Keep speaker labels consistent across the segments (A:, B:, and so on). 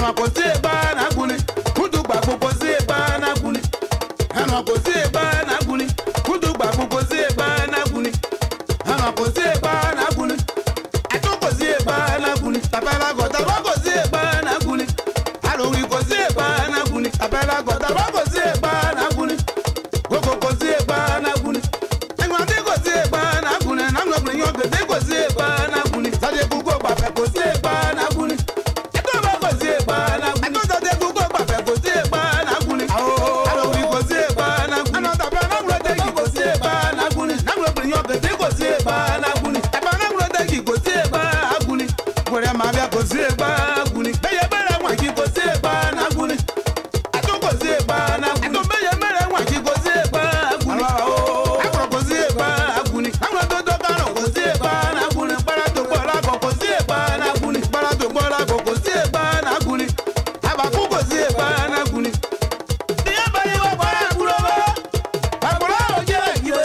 A: ẹnu àkọsí ẹgbà nàgúnni kúdùgbà gbogbo sí ẹgbà nàgúnni ẹnu àkọsí ẹgbà nàgúnni kúdùgbà gbogbo sí ẹgbà nàgúnni ẹnu àkọsí ẹgbà nàgúnni àtúnkọsí ẹgbà nàgúnni tàbẹ́lágọ̀ tàbákọsí ẹgbà nàgúnni àlòwìn kọsí ẹgbà nàgúnni tàbẹ́lágọ̀ tàbákọsí ẹgbà nàgúnni gbogbo kọsí ẹgbà nàgúnni ẹgbàdé kọsí ẹgbà nàgúnni nàgbọ̀gbìn yàn gèdè kọsí ẹgbà nàgúnni sàdé gbogbo gbàfẹ́ kọsí ẹgbà nàgúnni ẹtọ́ bá kọsí ẹgbà nàgúnni ẹtọ́ sàdé gbogbo gbàfẹ́ kọsí ẹgbà nàgúnni àlòwìn kọsí ẹgbà nàgúnni ànàtàbẹ́ nàgbọ̀dẹ́gì kọsí ẹgbà nàgúnni nàgbọ̀gbìn yàn gèdè kọsí ẹgbà nàgúnni ẹ̀bà nàgbọ̀dẹ́gì kọsí ẹgbà nàgúnni wẹ̀rẹ̀ màá bẹ́ kọsí ẹgbà nàgúnni bẹ́yẹ bẹ́rẹ̀ wọ̀n kí kọsí ẹgbà nàgúnni àtúnkọsí ẹgbà nàgúnni ẹtọ́ bẹ́yẹ bẹ́rẹ̀ wọ̀n kí kọsí ẹgbà nàgúnni akọ̀rọ̀ kọsí ẹgbà nàgúnni àwọn tó tó kárọ̀ kọsí ẹgbà nàgúnni gbára tó gbọ́ lákọ̀ kọsí ẹgbà nàgúnni gbára tó gbọ́ lákọ̀ kọsí ẹgbà nàgúnni àbàkú kọsí ẹgbà nàgúnni. ìyá bẹ̀rẹ̀ wọ́n kọ́ àkúrò bọ́ àkúrò òjẹ́ ìgbé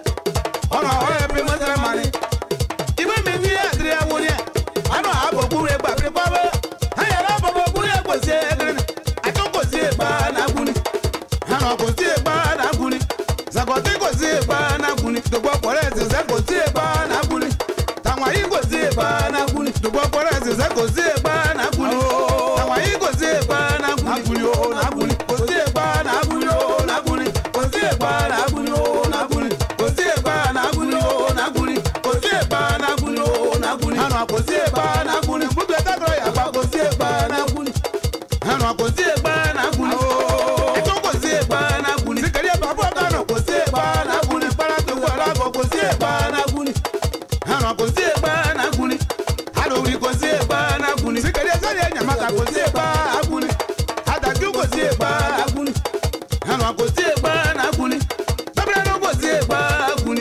A: ọ̀nà ọ̀rẹ́ bí mọ́tẹ́ mani ìwé mi fi àtìrí àwọn ni ẹ̀ àná àbòkú rẹ̀ gbàgbé pàwọ́ ayẹ̀rọ àbòkú rẹ̀ kò sí ẹ̀gẹ́rẹ́ àtúnkò sí ẹgbà nàgúnni àná kò sí ẹgbà nàgúnni sàkọ̀tì kò sí ẹgbà nàgúnni dùgbọ́ pọ̀rẹ́ ẹ̀sẹ̀ kò sí ẹgbà nàgúnni tàwọn yìí kò sí ẹgbà nàgúnni dùgbọ́ pọ̀rẹ́ ẹ̀sẹ̀ kò sí ẹgbà nàgúnni tàwọn yìí kò sí ẹgbà nàgúnni o nàgúnni kò sí ẹgbà nàgúnni o nàgúnni kò sí ẹgbà nàgúnni o nàgúnni kò sí ẹgbà nàgúnni o nàgúnni kò sí ẹgbà nàgúnni o nàgúnni àná kò sí ẹgbà nàgúnni gbogbo ẹ̀ka tó yàgbá kò sí ẹgbà nàgúnni àná kò sí ẹgbà nàgúnni ẹ̀tọ́ kò sí ẹgbà nàgúnni sikari ẹ̀bà fún ọ̀gá kò sí ẹgbà nàgúnni kpárátó wà lágọ̀ kò sí ẹgbà nàgúnni àná kò sí ẹgbà nàgúnni alòwì kò sí ẹgbà nàgúnni sikari ẹ̀sọ́ni ẹ̀nyàmàkà kò sí ẹgbà nàgúnni àdàkú kò sí ẹgbà nàgúnni àná kò sí ẹgbà nàgúnni bẹ́bẹ́rẹ́ kò sí ẹgbà nàgúnni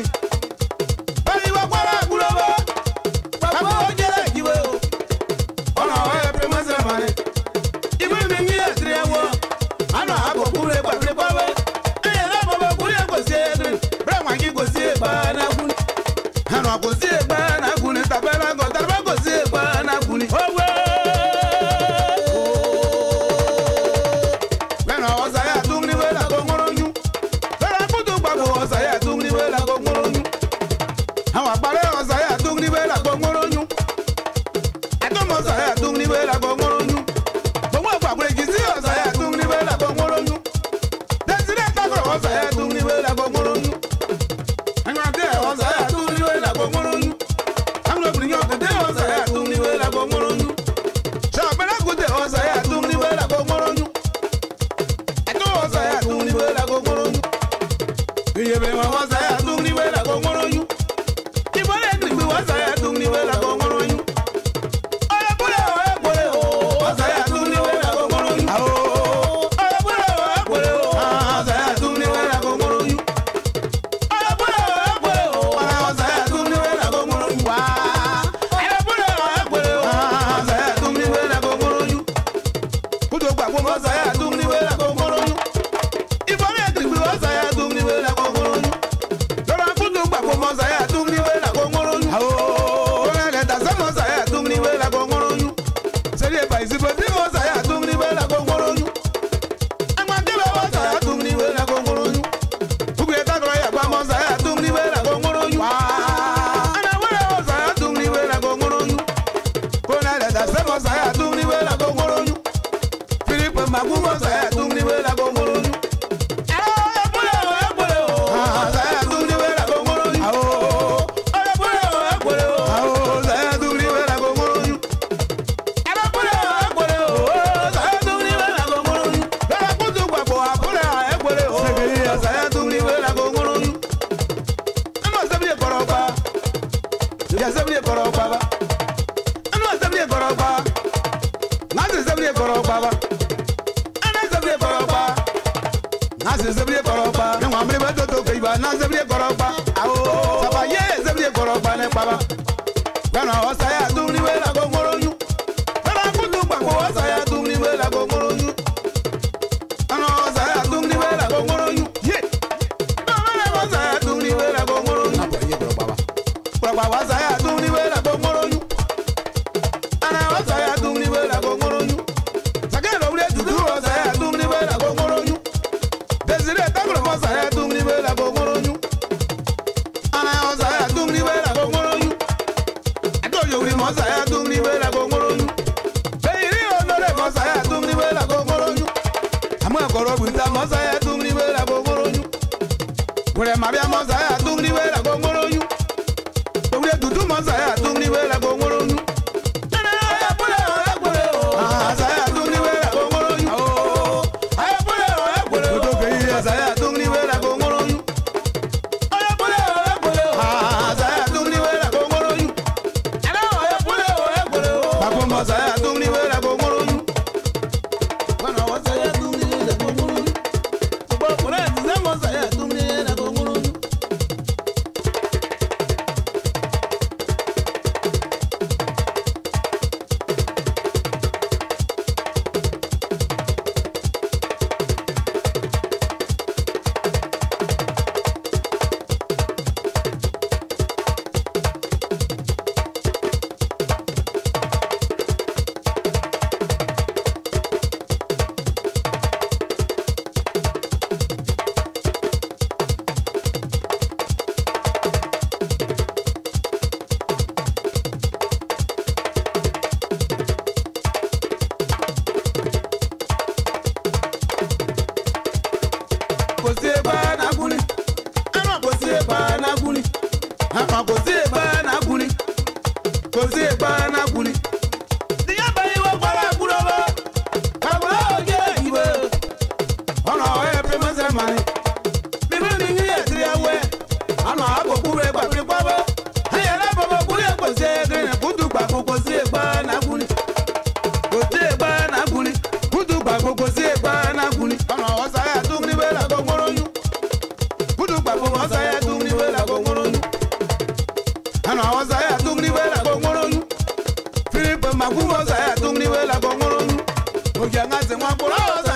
A: báyìí wọ́n kọ́ àgùrọ̀ bọ́ bàbá ó jẹ́ ìwé o ọ̀nà ọ̀rẹ́ pé mọ́sẹ̀ mọ́ni ìwé mi ní ẹ̀sìn ẹ̀wọ̀ àná àbòkúrẹ́ gbàgbé pọ́wẹ́ ẹ̀yẹ náà bọ̀bọ̀ kúrẹ́ kò sí ẹ̀dùn bẹ́ẹ̀ wọ́n kí kò sí ẹ̀gbá nágún àná kò sí ẹ̀gbá nágún ní tàbẹ́ lágọ̀ tàbẹ́ kò sí ẹ̀gbá nágún ní. owó lẹ́nu ọ̀sà yà tún ní wẹ́lá kó ńkọ́rọ́ yún lọ́la kútu gbàgbọ́ ọ̀sà yà tún ní wẹ́lá kó ńkọ́rọ́ yún àwọn àpárẹ̀ ọ̀sà yà tún ní wẹ́lá kó ńkọ́rọ́ yún àtọ́mọ̀ ọ̀sà yà tún ní wẹ́lá kó ńkọ́rọ́ yún gbogbo àgbàgbọ́ èkìtì ọ̀sà yà tún ní wẹ́lá kó ńkọ́rọ́ yún tẹ̀sílẹ̀ takọ̀ ọ̀sà yà tún ní wẹ́lá kó ńkọ́rọ́ yún ẹ̀yìn àti ẹ̀ ọ̀sà yà tún ní wẹ́lá kó ńkọ́rọ́ yún àwọn obìnrin yóò kéde ọ̀sà yà tún ní wẹ́lá kó ńkọ́rọ́ yún sọ̀bẹ̀rẹ̀ kùtè ọ̀sà yà tún ní wẹ́lá kó ńkọ́rọ́ yún ẹ̀tọ́ ọ̀sà yà tún ní wẹ́lá kó ńkọ́rọ́ yún ìyẹ̀bẹ̀ wọn ọ̀sà yà tún ní wẹ́lá kó ńkọ́rọ́ yún ìbọ̀lẹ̀ gbìgbì ọ̀sà yà tún ní wẹ́lá kó ńkọ́rọ́ yún ọ̀rẹ́kùnrin ọ̀rẹ́kùnrin ọ̀sà yà tún ní wẹ́lá kó ńkọ́rọ́ yún ọ̀rẹ́kùnrin ọ̀rẹ́kùnrin ọ̀sà yà tún ní wẹ́lá kó ńkọ́rọ́ yún ọ̀rẹ́kùnrin ọ̀rẹ́kùnrin ọ̀sà yà tún ní wẹ́lá kó ńkọ́rọ́ yún wá ọ̀rẹ́kùnrin ọ̀rẹ́kùnrin ọ̀sà yà tún ní wẹ́lá kó ńkọ́rọ́ yún kótó gbàgbọ́ ọ̀sà yà tún ní wẹ́lá kó ńkọ́rọ́ yún ìfọ̀rẹ́ gbìgbì ọ̀sà yà tún ní wẹ́lá kó ńkọ́rọ́ yún lọ́la kótó gbàgbọ́ ọ̀sà yà tún ní wẹ́lá kó ńkọ́rọ́ yún lọ́la lẹ́tà sẹ́mu ọ̀sà yà tún ní wẹ́lá kó ńkọ́rọ́ yún sẹ́ni ẹ̀fà ìsìnkú tí ọ̀sà yà tún ní wẹ́lá kó ńkọ́rọ́ yún agbadébẹ̀ ọ̀sà yà tún ní wẹ́lá kó ńkọ́rọ́ yún gbogbo ẹ̀ka kọ̀ọ̀ yà gbà ọ̀sà yà tún ní wẹ́lá kó ńkọ́rọ́ yún anáwó ọ̀sà yà tún ní wẹ́lá kó ńkọ́rọ́ yún kọ́nà lẹ́tà sẹ́mu ọ̀sà yà tún ní wẹ́lá kó ńkọ́rọ́ yún filipe magun ọ̀sà yà tún ní wẹ́lá kó ńkọ́rọ́ yún. Nasi zebliye kɔrɔba, ne ŋun amiri bɛ toto ke iba na zebliye kɔrɔba, awo saba ye zebliye kɔrɔba ne kpaba. Gbɛnna ɔsa ya dumuni we la ko ŋoro nyu, gbɛnna kutu gbàgbọ́ ɔsa ya dumuni we la ko ŋoro nyu, gbɛnna ɔsa ya dumuni we la ko ŋoro nyu, ye, gbɛnna ɔsa ya dumuni we la ko ŋoro nyu, kpɔkpaba ɔsa ya dumuni we la ko ŋoro nyu, gbɛnna ɔsa ya dumuni we la ko ŋoro nyu, mọsa ya tungri wera gogoroyu wure mabia mọsa ya tungri wera gogoroyu wure tutu mọsa ya tungri wera gogoroyu asa ya tungri wera gogoroyu tutu keyi asa ya tungri wera gogoroyu asa ya tungri wera gogoroyu papo mọsa ya tungri wera gogoroyu wana wasa ya tungri wera gogoroyu tubo kure tise mọsa ya tungri wera gogoroyu. kò sí ẹgbà nàgúnni ẹnu kò sí ẹgbà nàgúnni ẹnu kò sí ẹgbà nàgúnni kò sí ẹgbà nàgúnni. tíyẹ́ bá yíwọ́ gbọ́dọ̀ àgúrò lọ àgúrò òjò ìwé ọ̀nà ọ̀hẹ́ pẹ́mẹ́sẹ̀ mani bíbí ni yín yẹ tiri ẹwẹ́ ọ̀nà àgòkú rẹ̀ gbàgbé pọ́bọ́ ẹ̀yẹ lábọ̀bọ̀ kúrẹ́ kò sí ẹgbẹ́ kúndù gbàgbó kò sí ẹgbà nàgúnni kò sí ẹgbà nàgúnni kúndù gbàgbó kò sí ẹgbà nàgúnni ọ̀nà ọ̀sáyà dúnni wẹ́lá gbọ́ngbọ́rọ́ yún kúndù gbàgbó ọ̀sáyà dúnni wẹ́lá gbọ́ngbọ́rọ́ yún ọ̀nà ọ̀sáyà dúnni wẹ́lá gbọ́ngbọ́rọ́ yún filipe magu ọ̀sáyà dúnni wẹ́lá gbọ́ngbọ́rọ́ yún òjì àǹgá sẹ̀ wọ́n kúrò ọ̀sáyà.